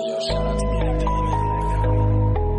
Yo, shout out to me and man.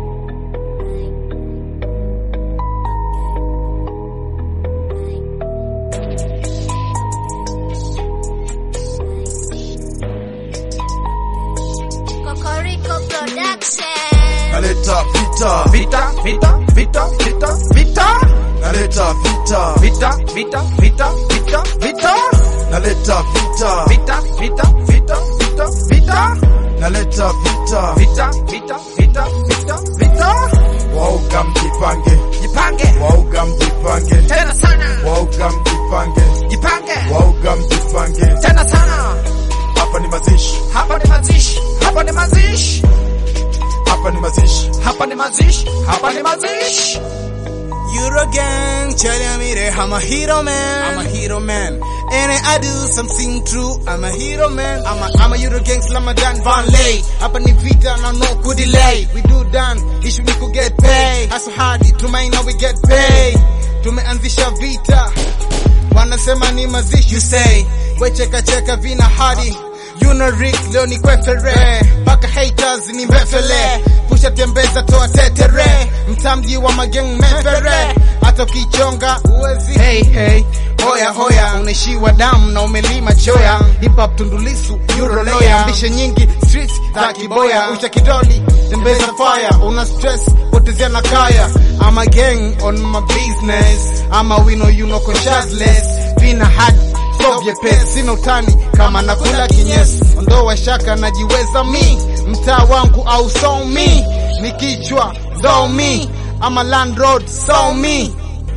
Cocorico Production. Naleta vita, Vita, vita, vita, vita, vita, naleta vita, vita, vita, vita, vita, vita, naleta vita, vita, vita, vita, vita, vita, naleta vita. vita, vita, vita, vita, vita. Wauga mjipange, Jipange wauga mjipange, tena sana, wauga mjipange, jipange wauga mjipange. tena sana. Hapa ni mazishi, Hapa ni mazishi, hapa ni mazishi, hapa ni mazishi. hapa ni mazishi, hapa ni mazishi. Euro gang, telling me that I'm a hero man. I'm a hero man. And I do something true. I'm a hero man. I'm a, I'm a Euro gang slammer than Van Lay. Hapa ni vita na no could delay. We do done, issue we could get paid. Hustle hard, tumaini now we get paid. Tumeanzisha vita. Wanasema ni mazishi. You say, we cheka cheka vina hadi. You know Rick, leo ni kwefere. Paka haters ni mbefele. Pusha tembeza toa tetere. Mtamji wa mageng mefere. Hata ukichonga uwezi. Hey, hey. Hoya hoya, unaishiwa damu na umelima choya. Hip hop tundulisu, euro lawyer. Ambishe nyingi, streets za kiboya. Usha kidoli, tembeza fire. Una stress, potezea na kaya. I'm a gang on my business. I'm a we know you know consciousless. Vina hadi so vyepesi, sina utani kama nakula kinyesi, ondoa shaka, najiweza mi, mtaa wangu au so mi, ni kichwa so mi, ama landlord so mi,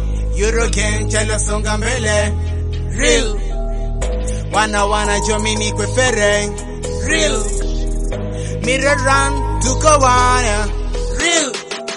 Eurogen chala songa mbele, real wana wana jomini kwefere, real mirror run tuko wana, real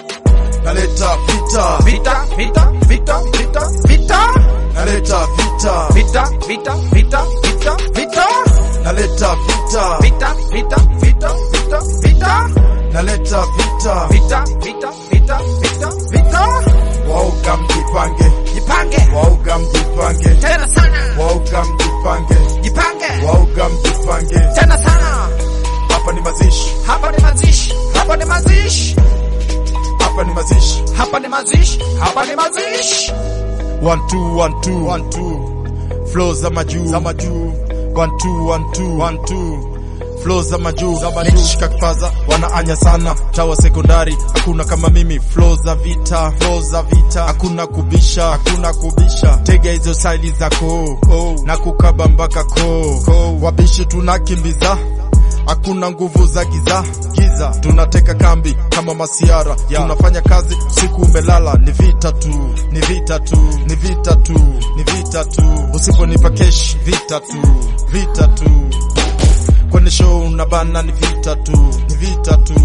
Naleta vita, Vita, vita, vita, vita, vita, naleta vita, vita, vita, vita, vita, vita, naleta vita, vita, vita, vita, vita, vita, naleta vita. vita, vita, vita, vita, vita. Wauga mjipange, Jipange wauga mjipange, tena sana, wauga mjipange, jipange wauga mjipange. tena sana. Hapa ni mazishi, Hapa ni mazishi, hapa ni mazishi, hapa ni mazishi. hapa ni mazishi, hapa ni mazishi. One two one two one two flow za majuu za majuu one two one two one two flow za majuu za majuu nikishika kipaza wanaanya sana tawa sekondari hakuna kama mimi flow za vita flow za vita hakuna kubisha hakuna kubisha tega hizo saili zako oh. na kukaba mpaka ko oh. wabishi tunakimbiza hakuna nguvu za giza giza tunateka kambi kama masiara yeah. tunafanya kazi siku umelala ni vita tu ni vita tu ni vita tu ni vita tu usiponipa kesh vita tu vita tu kwenye show na bana ni vita tu ni vita tu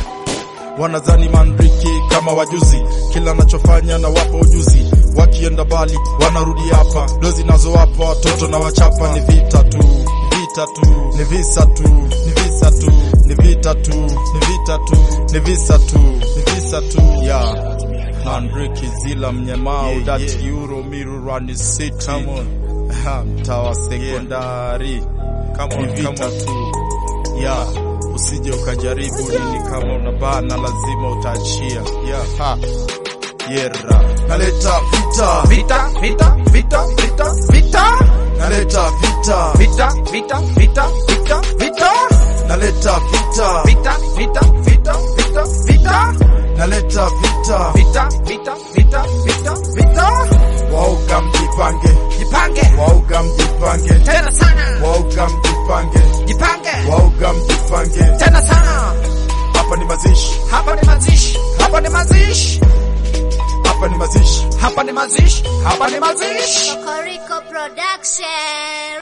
wanazani manriki kama wajuzi kila nachofanya na wapo ujuzi wakienda bali wanarudi hapa dozi nazo hapa watoto na wachapa ni vita tu vita tu ni visa tu ni visa tu ni vita tu ni vita tu ni visa tu ni visa tu yeah Manriki zila mnyamao Yeah, that yeah. euro miru run city come on Ha, mtawa sekondari Come ni on, vita come on. tu yeah usije ukajaribu nini kama unabana lazima utaachia yeah ha yera naleta vita Vita, vita, vita, vita, vita, naleta vita vita, vita, vita, vita, vita, naleta vita vita, vita, vita, vita, vita, naleta vita vita, vita, vita, vita, vita. wauga mjipange Jipange wauga mjipange tena sana, wauga mjipange jipange wauga mjipange tena sana. hapa ni mazishi Hapa ni mazishi, hapa ni mazishi, hapa ni mazishi hapa ni mazishi, hapa ni mazishi. Cocorico Production.